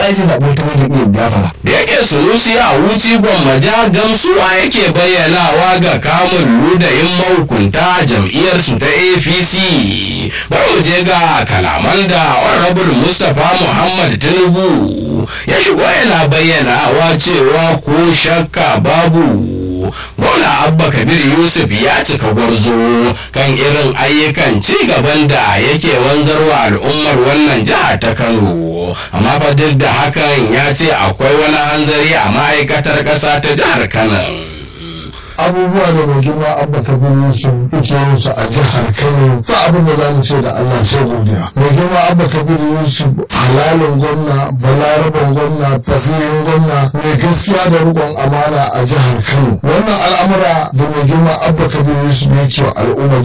ai zai zaɓi wata wajen iya gafara. da yake sunusi a wuci gwammaja gamsuwa yake bayyanawa ga kamun ludayin mahukunta jam'iyyarsu ta apc bari mu je ga kalaman da honorable mustapha muhammad tinubu ya shigo yana bayyanawa cewa ko shakka babu gwamna abba kabir yusuf ya cika gwarzo kan irin ayyukan ci gaban da yake wanzarwa al'ummar wannan jiha ta kano amma fa duk da hakan ya ce akwai wani hanzari a ma'aikatar ƙasa ta jihar kano abubuwa da mai girma abba kabiru su yake yin su a jihar kano ba abin da za mu ce da allah sai godiya mai girma abba kabiru yusuf halalin gwamna balaraban gwamna fasihin gwamna mai gaskiya da rikon amana a jihar kano wannan al'amura da mai girma abba kabiru yusuf yake wa al'umma